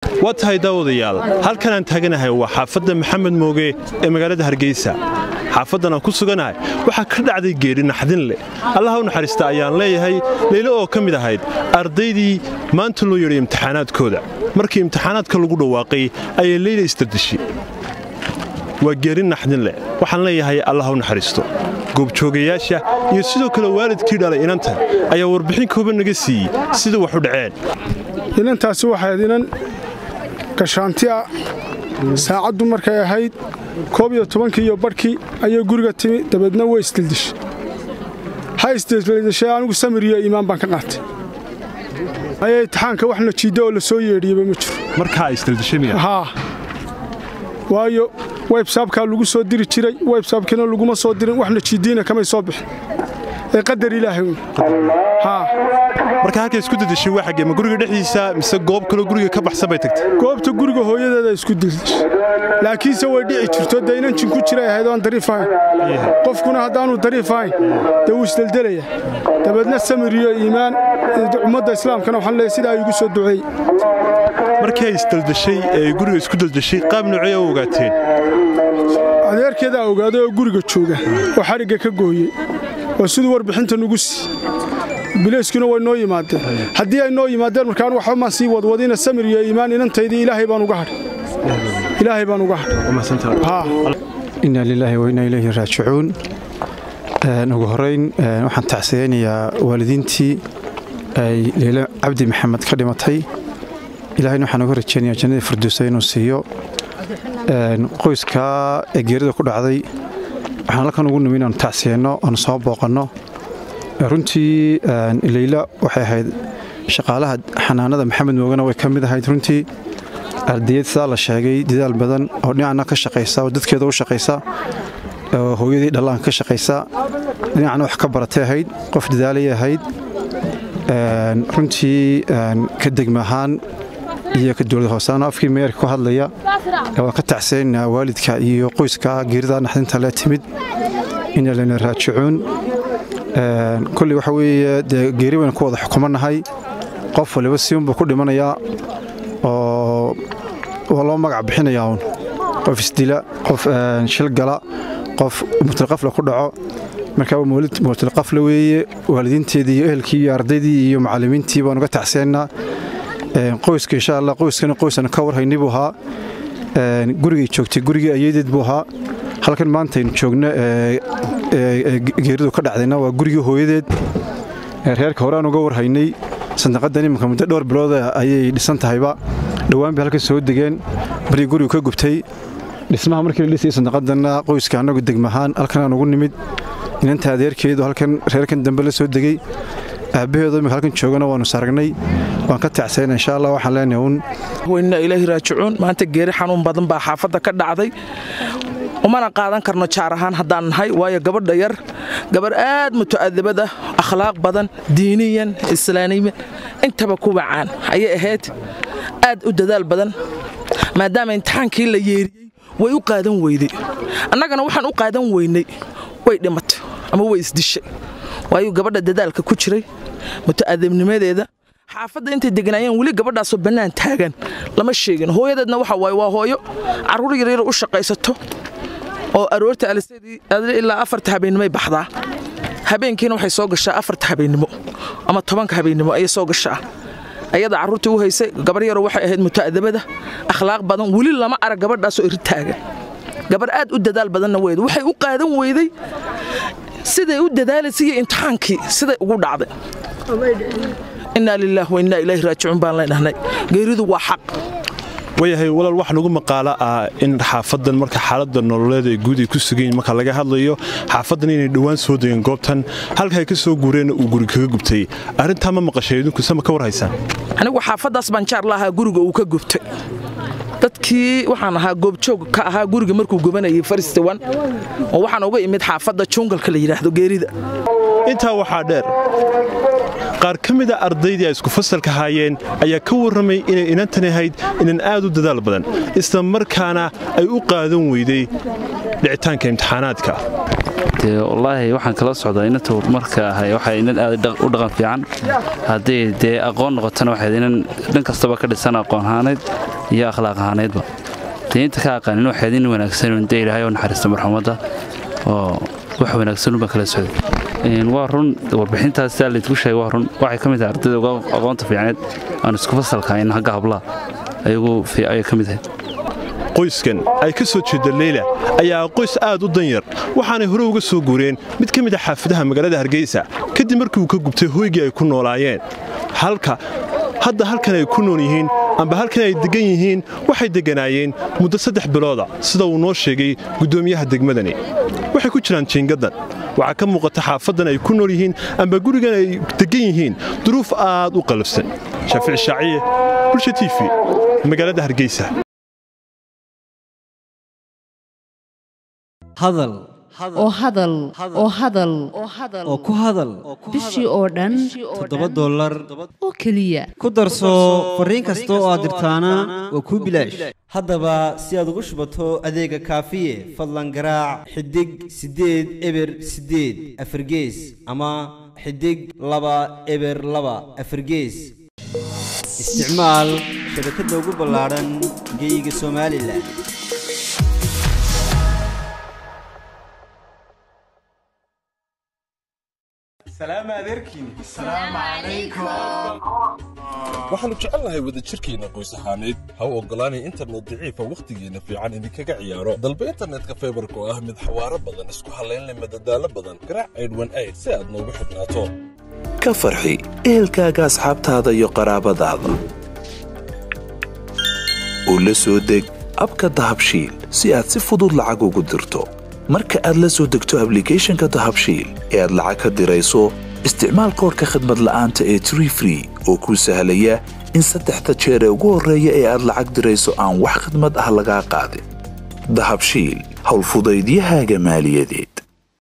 waa tahay daawadayaal halkan aan taaganahay waa xaafadda maxamed mooge ee magaalada hargeysa xaafaddan aan ku suganahay waxaa ka dhacday geeri naxdin leh allaha u naxariista ayaan leeyahay leylo oo ka mid ahayd ardaydii maanta loo yeedhay imtixaanaadkooda markii imtixaanaadka lagu dhawaaqay ayay leyla isdardeshay waa geeri naxdin leh waxaan leeyahay allaha u naxariisto goobjoogayaasha iyo sidoo kale waalidkii dhalay inanta ayaa warbixin kooban naga siiyey sida wax u dhaceen inantaasi waxayd inan gashaanti ah saacaddu markay ahayd koob iyo tobankii iyo badhkii ayay guriga timi dabeedna way isdildishay ha isdildishay anigu samir iyo iimaan baan ka qaatay ayaa imtixaanka wax najiidda oo la soo yeedhiyeba ma jiro markaa isdildishay haa waayo websaabkaa lagu soo diri jiray websaabkiina laguma soo dirin wax najiiddiina kamay soo bixin ee qadar ilaahay un haa marka halka isku dadashay waa xaggee ma guriga dhexdiisa mise goob kaloo guriga ka baxsan bay tagtay goobta guriga hooyadeeda isku dildishay laakiinse way dhici jirto dee inan jin ku jiray ahayd oan dariif ahayn qofkuna haddaanu dariif ahayn dee wuu isdeldelaya dabeedna samir iyo iimaan ummadda islaamkana waxaan leeyahay sidaa igu soo duceey markii ay isdaldashay ee guriga isku daldashay qaab noocee u ogaateen adeerkeedaa ogaaday oo guriga jooga oo xadhigga ka gooyey oo siduu warbixinta nugu sii bilayskuna way noo yimaadeen haddii ay noo yimaadeen markaan waxba maan sii wadwadina samir iyo iimaan inantaydii ilaahay baan uga hadhay ilaahay baan uga hadhay inna lilaahi wa inna ilayhi raajicuun ugu horrayn waxaan tacsiyaynayaa waalidiintii ay leyle cabdi maxamed ka dhimatay ilaahayna waxaan uga rajaynayaa jannadii firdowsa inuu siiyo qoyskaa ee geerida ku dhacday waxaan halkan ugu nimi inaanu tacsiyeenno aanu soo booqanno runtii leyla waxay ahayd shaqaalaha xanaanada maxamed moogana way ka mid ahayd runtii ardayad sidaa la sheegay dadaal badan oo dhinacna ka shaqaysa oo dadkeeda u shaqaysa oo hooyadii dhallaanka ka shaqaysa dhinacna wax ka baratay ahayd qof dadaalay ahayd runtii ka degma ahaan iyo ka dowlad hoosaano afkii meerka ku hadlaya waan ka tacsaynaa waalidka iyo qoyska geerida naxdinta le timid ina lana raajicuun kolley waxa weeye dee geeri waynu ku wada xukumannahay qof waliba siunbuu ku dhimanayaa oo waa loo magac bixinayaa uun qof isdila qof shilgala qof mutilqafla ku dhaco marka waa mutilqafla weeye waalidiinteedii iyo ehelkii iyo ardaydii iyo macallimiintii baanu ga tacsaynaa qoyska insha allah qoyskana qoysan ka warhaynay buu ahaa gurigay joogtay gurigii ayadeed buu ahaa halkan maantaynu joogno geeridu ka dhacdayna waa gurigii hooyadeed reerka hore aan uga warhaynay sandaqadan iminka muddo dhowr bilooda ayay dhisan tahayba dhowaan bay halkan soo degeen barii gurigu ka gubtay dhismaha markii la dhisayay sandaqadanna qoyska annagu degmahaan halkan aan ugu nimid inanta adeerkeedu halkan reerkan dambe la soo degey aabbaheedu imika halkan joogana waanu saragnay waan ka tacsayna insha allah waxaan leenahay uun weyna ilaahi raajicuun maanta geeri xanuun badan baa xaafadda ka dhacday umana qaadan karno jaar ahaan haddaan nahay waayo gabadha yar gabarh aad mutu'adabada akhlaaq badan diiniyan islaaniyan intaba ku wacaan ayay ahayd aad u dadaal badan maadaama imtixaankii la yeeriyey way u qaadan weyday annagana waxaan u qaadan weynay way dhimatay ama way isdishay waayu gabadha dadaalka ku jiray mutu'adabnimadeeda xaafadda intay deganaayeen weli gabadhaasoo bannaan taagan lama sheegin hooyadeedna waxa waaye waa hooyo carruur yaryar u shaqaysato oo aroorta alisadii ilaa afarta habeennimoy baxdaa habeenkiina waxay soo gashaa afarta habeennimo ama tobanka habeennimo ayay soo gashaa ayada carruurtii u haysay gabar yaroo waxay ahayd mutu'adabada akhlaaq badan weli lama arag gabadhaasoo iri taagan gabar aad u dadaal badanna weyd waxay u qaadan weyday siday u dadaalaysay iyo imtixaankii siday ugu dhacday innaa lilaah wa innaa ilaahi raajicuun baan leenahnay geeridu waa xaq waayahay walaal waxa nagu maqaalo ah in xaafadan marka xaaladda nololeed ee guud ay ku sugayiin marka laga hadlayo xaafadan inay dhowaan soo degeen goobtan halka ay ka soo guureenna uu guri kaga gubtay arrintaa ma maqashay idinku sama ka war haysaan anigu xaafaddaas baan jaar lahaa guriga uu ka gubtay dadkii waxaan ahaa goobjoog ka ahaa guriga markuu gubanayay faristewan oo waxaan uga imid xaafadda jungalka la yidhaahdo geerida intaa waxaa dheer qaar ka mida ardaydii ay isku fasalka haayeen ayaa ka warramay inay inantan ahayd inan aad u dadaal badan isla markaana ay u qaadan weyday dhicitaanka imtixaanaadka dee wallaahi waxaan kala socdaa inanta marka ahay waxay inan aad u dhaqan fiican haddii dee aqoon noqotana waxayd inan dhan kastaba ka dhisan aqoon ahaaneyd iyo akhlaaq ahaaneydba dee inta ka aqaanin waxayd in wanaagsan dee ilaahay oo naxariista marxumadda oo wax wanaagsan unbaa kala socday waa run warbixintaas sidaa laydku sheegay waa run waxay ka mid tahay ardayda uga aqoonta fiicneed aan isku fasalkahayn hagga hablaha ayagu ayay ka mid ahayd qoyskan ay ka soo jeeda leyla ayaa qoys aad u danyar waxaanay hore uga soo guureen mid ka mid a xaafadaha magaalada hargeysa kadib markii uu ka gubtay hoygii ay ku noolaayeen halka hadda halkan ay ku nool yihiin amba halkan ay deggan yihiin waxay degganaayeen muddo saddex bilooda sida uu noo sheegay guddoomiyaha degmadani waxay ku jiraan jiingaddan waxaa ka muuqata xaafaddan ay ku nool yihiin amba gurigan ay deggan yihiin duruuf aad u qalafsan shaafici shaaciye bulsha t v magaalada hargeysa hadal oo hadal oo hadal oo ku hadal bishii oo dhan toddoba dollar oo keliya ku darso fariin kasta oo aad dirtaana waa kuu bilaash haddaba si aad ugu shubato adeega kaafiye fadlan garaac xidig siddeed eber siddeed afargees ama xidig laba eber laba afargees isticmaal shabakadda ugu ballaadhan geyga somalilan waxaannu jecelnahay wadajirkeenna qoys ahaaneed ha u oggolaanay internet daciifa wakhtigeenna fiican idinkaga ciyaaro dalba internetka faybarka oo ah mid xawaaro badan isku hallaynleh madadaalo badan garaac aydhwan ayd si aad noogu xidhnaato ka farxi ehelkaaga asxaabtaada iyo qaraabadaada oo la soo deg abka dahabshiil si aad si fudud lacag ugu dirto marka aad la soo degto ablicathonka dahabshiil ee aad lacag ka dirayso isticmaal koorka khadmad la'aanta ee tree free oo kuu sahlaya in saddexda jeer ee ugu horreeya ee aad lacag dirayso aan wax khadmad ah lagaa qaadin dahabshiil howlfudaydiyahaaga maaliyadeed